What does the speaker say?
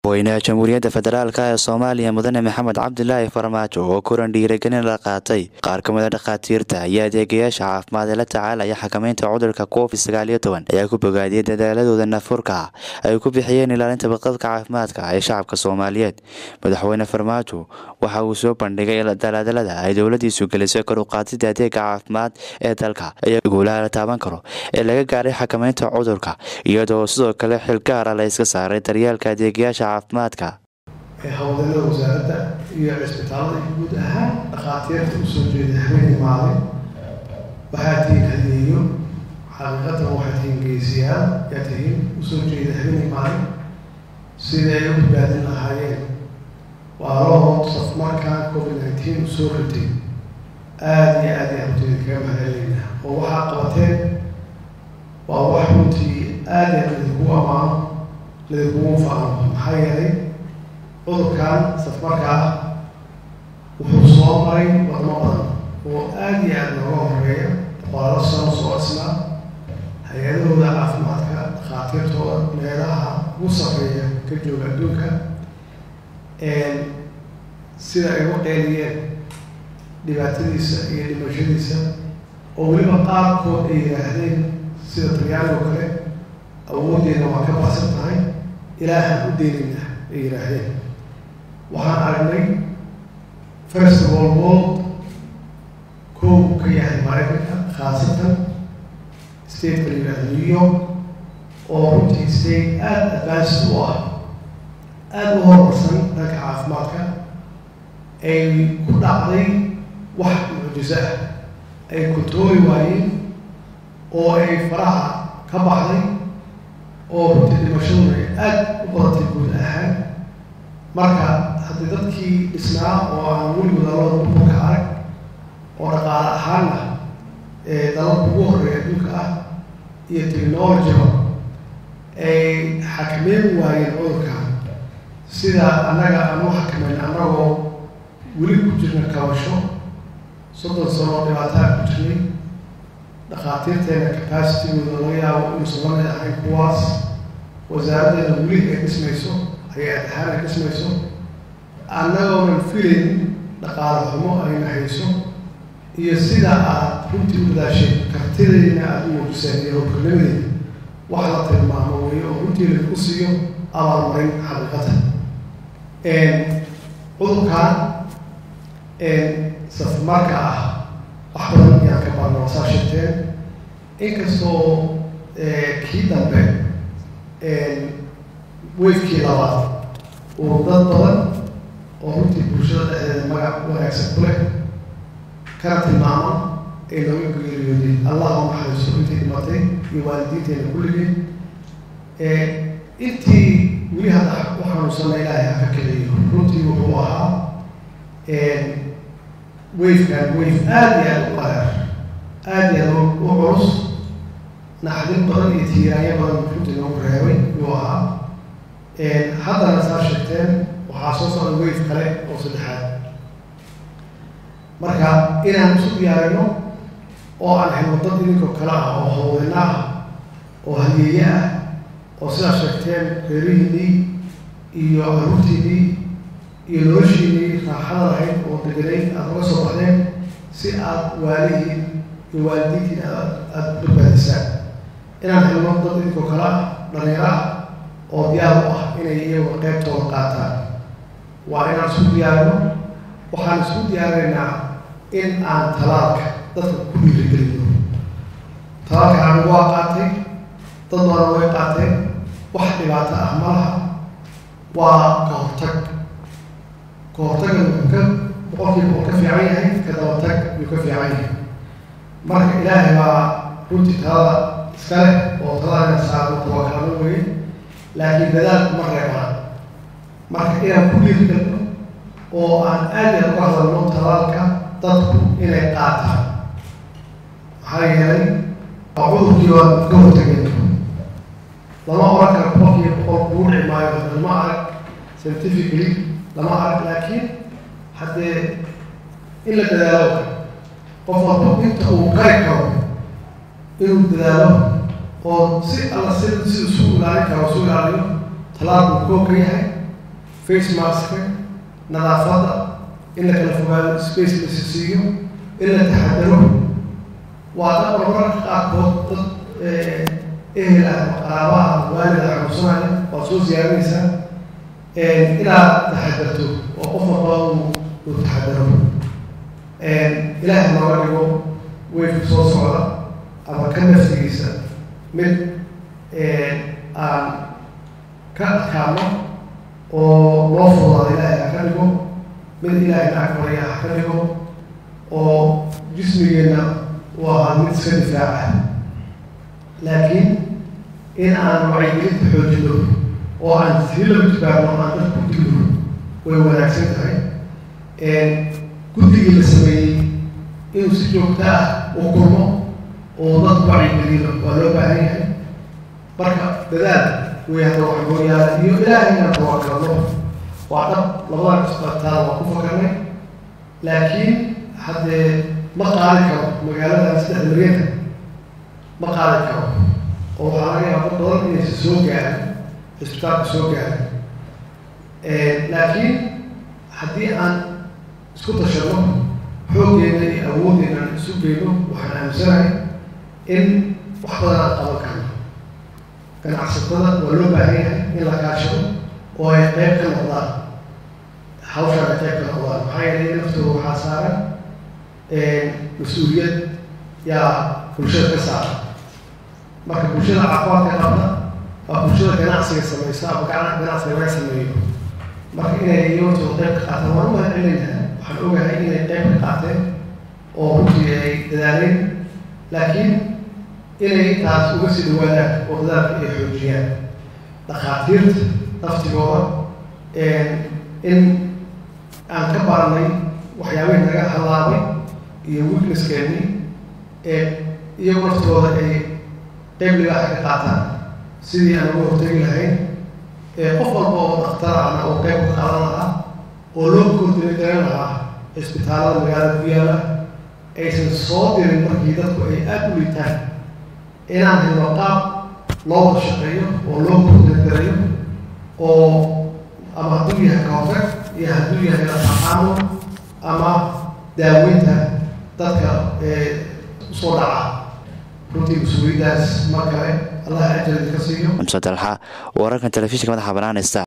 madaxweynaha jamhuuriyadda federaalk ee soomaaliya mudane maxamed cabdilaahi farmaajo oo kulan dhiiragelin la qaatay qaar ka mid a dhakhaatiirta iyo adeegayaasha caafimaad ee la tacaalaya xakameynta cudurka covid sagaal iyo toban ayaa ku bogaadiyey dadaaladooda nafurka ay ku bixiyeen ilaalinta badqabka caafimaadka ee shacabka soomaaliyeed madaxweyne farmaajo waxa uu soo bandhigay dalaadalada ay dowladiisu gelisay kor u qaadida adeega caafimaad ee dalka iyo guulaha la taaban karo ee laga gaaray xakameynta cudurka iyadoo sidoo kale xil gaara la iska saaray daryeelka adeegayaasha caafimaadka howlgallada wasaaradda iyo cisbitaalada iyo guud ahaan dhakhaatiirta usoo jeeda habeenii maalin waxaa tihiin hadeeyo xaqiiqatan waxaa tihiin geesiyaal yaa tihiin usoo jeeda habeenii maalin sidai ay u badbaadin lahaayeen waalahood safmarkan covid nineteen usoo ritay aada iyo aad ayaan runtii kaga mahadcelinaynaa oo waxaa qabateen waa wax runtii aada iyo ladinkugu ammaano ladinkugu faano maxaa yeelay cudurkan safmarka ah wuxuu soo maray wadamo badan oo aada iyo aada looga horeeya boqolaalo sano soo dhisnaa hay-adahooda caafimaadka dhakhaatiirtooda meelaha ugu sarreeya ka jooga adduunka sida ay u qeeliyeen dhibaatadiisa iyo dhimashadiisa oo weliba qaarkood ay yidhaahdeen sida talyaanigo kale awooddeena waa ka baxsan tahay ilaahaan u deynayna ay yidhaahdeen waxaan aragnay first world world kow ka yahay maraykanka khaasatan stateka la yidhahdo new york oo runtii state aada advanced u ah aada u horumarsan dhanka caafimaadka ay ku dhacday wax mucjiso ah ay kontoori waayeen oo ay faraha ka baxday oo runtii dhimashaduna ay aada u badatay guud ahaan marka haddii dadkii dhisnaa oo aan weligood dalada duurka arag oo dhaqaale ahaanna ee dalalka ugu horreeya adduunka ah iyo technologyba ay xakameyn waayeen cudurkan sida annaga aan u xakameyn annagoo weli ku jirna kabasho soddon sano oo dhibaataa ku jirnay dhakhaatiirteena capacitygooda laga yaabo inuusan la mid ahayn kuwaas wasaaraddeena weli ay dhismayso hay-ad ahaan ay dhismayso annagoonan filayn dhaqaale xumo ayna hayso iyo sida aad runtii u dadaashay kartidayna aada u muujiseen iyo howlkarnimadeeda wax la tilmaamo weeye oo runtii lagu siiyo abaalmarin xaqiiqatan cudurkan safmarka ah wax badan ayaan ka barno saa sheegteen inkastoo kii dambe weyfkii labaad uu dad badan oo runtii bulshada dhexdeeda magac wanaagsan ku leh kana tilmaama ay nooga geeriyooday allah u naxariiso intii dhimatay iyo waalidiinteena kulligeen intii weli hadda u xanuunsana ilaahay haka keliyo runtii wuxuu ahaa weyfkan weyf aada iyo aada u qareer aada iyo aada u culus naxdin badan iyo tiiraanyo badan runtii noogu reebay yuu ahaa haddana saa sheegteen waxaa soo socda weyf kale oo saddexaad marka inaan isu diyaarino oo aan helno dad idinkoo kale ah oo hawdina ah oo hayeeye ah oo sidaa sheegteen reerihiinii iyo caruurtiinii iyo noloshiinii raaxada lahayd oo deganayd aada uga soo baxdeen si aada waalihiin iyo waalidiintiin aad aada badbaadisaan inaan helno dad idinkoo kale ah dhalinyaro ah oo diyaar u ah inay iyagu qeybtooda qaataan waa inaan isku diyaarino waxaan isku diyaarinaynaa in aan talaalka dadka ku dhiirigelino talaalka anigu waa qaatay dad badan way qaateen wax dhibaato ah ma laha waa ka hortag ka hortagan wuxuu ka boqolkiiba uu ka fiican yahay ka dabatag yuu ka fiican yahay marka ilaahay baa runtii talada iska leh oo talada ina saarno tawakalano weye laakiin dadaalku ma reebaan marka inaan ku dhiirigelno oo aan aad iyo uga hadalno talaalka dadku inay qaataan maxaa yeelay waa cudurkii waa ka hortageen lama oran karo boqolkiiba boqol kuu dhici maayo lama arag scientifically lama arag laakiin haddee in la dadaalo qof walba inta uu qari karo inuu dadaalo oo si alla si si isu ilaalin karo isu ilaaliyo talaalku koo ka yahay face maska nadaafadda in la kala fogaado space lasi siiyo in la taxadaro waa dad marmarka qaarkood dad ehel ah qaraabaha waalid ah xanuunsanaya waad soo siyaarinaysaa inaad taxadarto oo qof walba uu taxadaro ilaahay nooga dhigo weyfka soo socda ama ka naftigiisa mid aan ka adkaano oo loo fudaado ilaahay ha ka dhigo mid ilaahay lacag barya ha ka dhigo oo jismigeenna u ahaa mid iska difaaca laakiin in aan wacyigelinta xoojino oo aan si laba jibaarno aan dad ku digno way wanaagsan tahay guddigii la sameeyey inuu si joogto ah u kulmo oo dad wacyigeliyo waa loo baahan yahay marka dadaal way hadda wax mooyaala iyo ilaahay inaan tawakalno waa dhab labadan isbataal waa ku fakarnay laakiin haddee ma qaadi karo magaalada saddex milyanka ma qaadi karo oo waxaa laga yaaba dad badan inaysa soo gaarin cisbitaalka soo gaarin laakiin haddii aan isku tashano xooggeena iyo awooddeena aan isu geyno waxaan aaminsanahay in wax badan aan qaban karno ganacsatada waa loo baahan yahay in la kaashado oo ay qeyb ka noqdaan hawshaan ay qeyb ka noqdaan maxaa yeelay naftooda waxaa saaran mas-uuliyad yaa bulshada ka saaran marka bulshada caafimaadka qabta waa bulshada ganacsiga samaysa ama ganacsiga laga sameeyo marka inay iyotooda qeyb ka qaataan waan u mahadcelinaynaa waxaan ogahay inay qeyb ka qaateen oo runtii ay dadaaleen laakiin inay intaas uga sii dhawaadaan oo dadaalka ay xoojiyaan dhakhaatiirta naftigooda in aan ka baranay waxyaabihii naga halaabay iyo weaknesskeenii iyagu naftooda ay qeyb libaaxa ka qaataan sidii aan uga hortegi lahayn qof walba oo dhakhtar ahna oo qeyb ka qaadan lahaa oo loo kordina garan lahaa cisbitaalada magaalada ku yaala aysan soo dirin markii dadku ay aada u liitaan inaan helno qaab loo wada shaqeeyo oo loo kordinagarayo oo ama hadduu yahay kahortag iyo hadduu yahay laqaqaano ama daaweynta dadka usoo dhaca runtii mas-uuliyaddaas mar kale allah ajardi ka siiyo xamse dalxa wararkan telefishinka madaxa banaanaysta